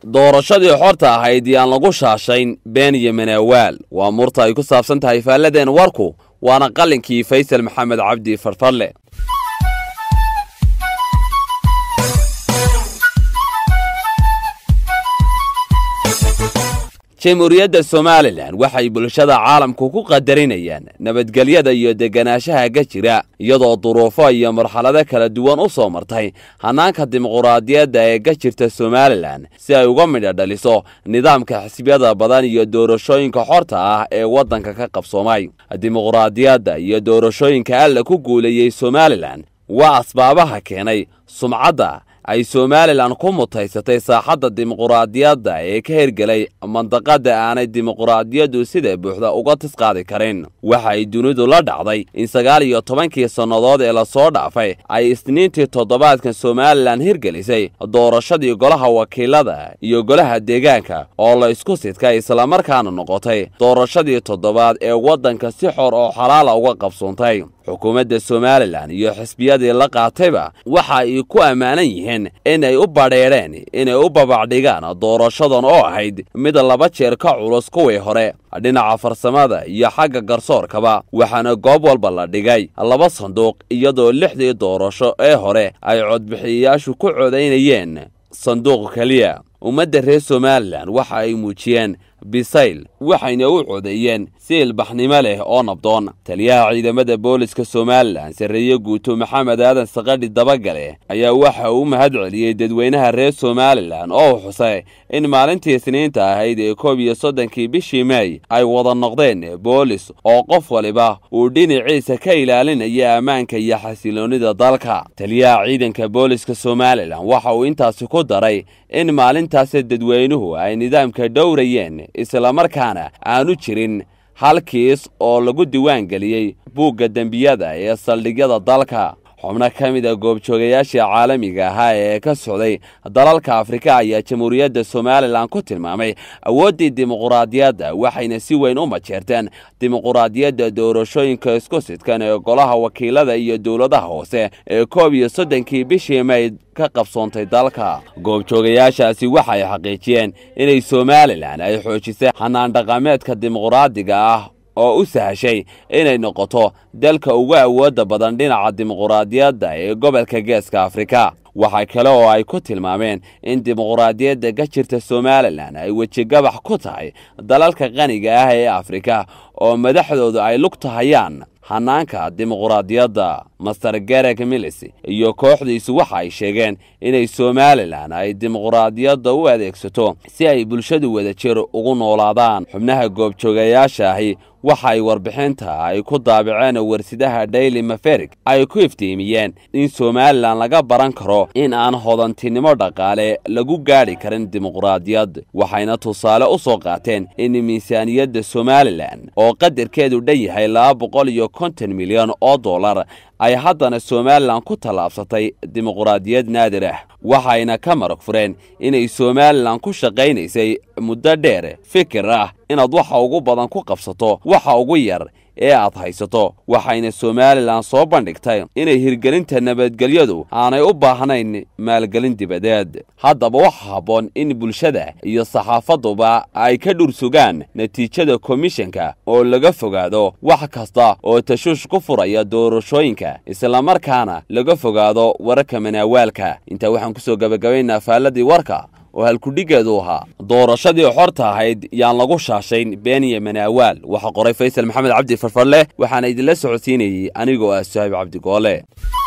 doorashadii xorta ahayd yaan lagu shaashayn been iyo manaawaal waa murta ay ku saabsan tahay faalladeen warku waana qalinkii faysal maxamed cabdi farfarle jamhuuriyadda somalilan waxay bulshada caalamku ku qadarinayaan nabadgelyada iyo deganaanshaha ka jira iyadoo duruufo iyo marxalado kala duwan u soo martay hannaanka dimuquraadiyadda ee ka jirta somalilan si ay uga midha dhaliso nidaamka xisbiyada badan iyo doorashooyinka xorta ah ee waddanka ka qabsoomay dimuquraadiyadda iyo doorashooyinka alla ku guuleeyey somalilan waa asbaabaha keenay sumcadda ay somalilan ku mutaysatay saaxadda dimuquraadiyadda ee ka hirgelay mandaqada aanay dimuquraadiyaddu sida buuxda uga tisqaadi karin waxa ay dunidu la dhacday in sagaal iyo tobankii sannadood ee lasoo dhaafay ay isniintii toddobaadkan somalilan hirgelisay doorashadii golaha wakiilada iyo golaha deegaanka oo la isku sidkay islamarkaana noqotay doorashadii toddobaad ee waddanka si xor oo xalaala uga qabsoontay xukuumadda somalilan iyo xisbiyadii la qaatayba waxa ay ku ammaanan yihiin in ay u badheedheen inay u babacdhigaan doorashadan oo ahayd mid laba jeer ka culus kuwii hore dhinaca farsamada iyo xagga garsoorkaba waxaana goob walba la dhigay laba sanduuq iyadoo lixdii doorasho ee hore ay codbixiyayaashu ku codaynayeen sanduuq keliya ummadda reer somalilan waxa ay muujiyeen bisayl waxayna u codeeyeen si ilbaxnimo leh oo nabdoon taliyaha ciidamada booliska somalilan sarreeye guuto maxamed aadan sakadhi dabagale ayaa waxa uu mahad celiyey dadweynaha reer somalilan oo xusay in maalintii isniinta ahayd ee koob iyo soddonkii bishii meey ay wada noqdeen boolis oo qof waliba uu dhinaciisa ka ilaalinaya ammaanka iyo xasiloonnida dalka taliyaha ciidanka booliska somalilan waxa uu intaasi ku daray in maalintaasi dadweynuhu ay nidaamka dhowrayeen islamarkaana aanu jirin hal kiis oo lagu diwaan geliyey buugga dembiyada ee saldhigyada dalka xubno ka mid a goobjoogayaashii caalamiga ahaa ee ka socday dalalka afrika ayaa jamhuuriyadda somalilan ku tilmaamay awooddii dimuquraadiyadda waxayna si weyn u majeerteen dimuquraadiyadda doorashooyinka isku sidkan ee golaha wakiilada iyo dowladaha hoose ee koob iyo soddonkii bishii may ka qabsoontay dalka goobjoogayaashaasi waxay xaqiijiyeen inay somalilan ay xoojisay xanaan dhaqameedka dimuquraadiga ah oo u sahashay inay noqoto dalka ugu awoodda badan dhinaca dimuquraadiyadda ee gobolka geeska afrika waxaa kale oo ay ku tilmaameen in dimuquraadiyadda ka jirta somalilan ay wejigabax ku tahay dalalka qaniga ah ee afrika oo madaxdoodu ay lugtahayaan hanaanka dimuquraadiyadda master gareg milis iyo kooxdiisu waxa ay sheegeen inay somalilan ay dimuquraadiyadda u adeegsato si ay bulshadu wadajir ugu noolaadaan xubnaha goobjoogayaasha ahi waxa ay warbixinta ay ku daabaceen warsidaha daily maferik ay ku iftiimiyeen in somalilan laga baran karo in aan hodantinimo dhaqaale lagu gaadhi karin dimuquraadiyad waxayna tusaale u soo qaateen in miisaaniyadda somalilan oo qadarkeedu dhan yahay laba boqol iyo konton milyan oo dollar ay haddana somalilan ku tallaabsatay dimuquraadiyad naadir ah waxayna ka marag fureen inay somalilan ku shaqaynaysay muddo dheer fikir ah inaad waxa ugu badan ku qabsato waxa ugu yar ee aad haysato waxayna somalilan soo bandhigtay inay hirgelinta nabadgelyadu aanay u baahnayn maalgelin dibadeed haddaba waxa habboon in bulshada iyo saxaafaduba ay ka dhur sugaan natiijada komishanka oo laga fogaado wax kasta oo tashuush ku furaya doorashooyinka islamarkaana laga fogaado wararka manaawaalka intaa waxaan kusoo gabagabaynaa faaladii warka oo halkudhigeedu ahaa doorashadii xorta ahayd yaan lagu shaashayn been iyo manaawaal waxaa qoray faysal maxamed cabdi farfarleh waxaana idinla socodsiinayey anigoo ah saahib cabdigoole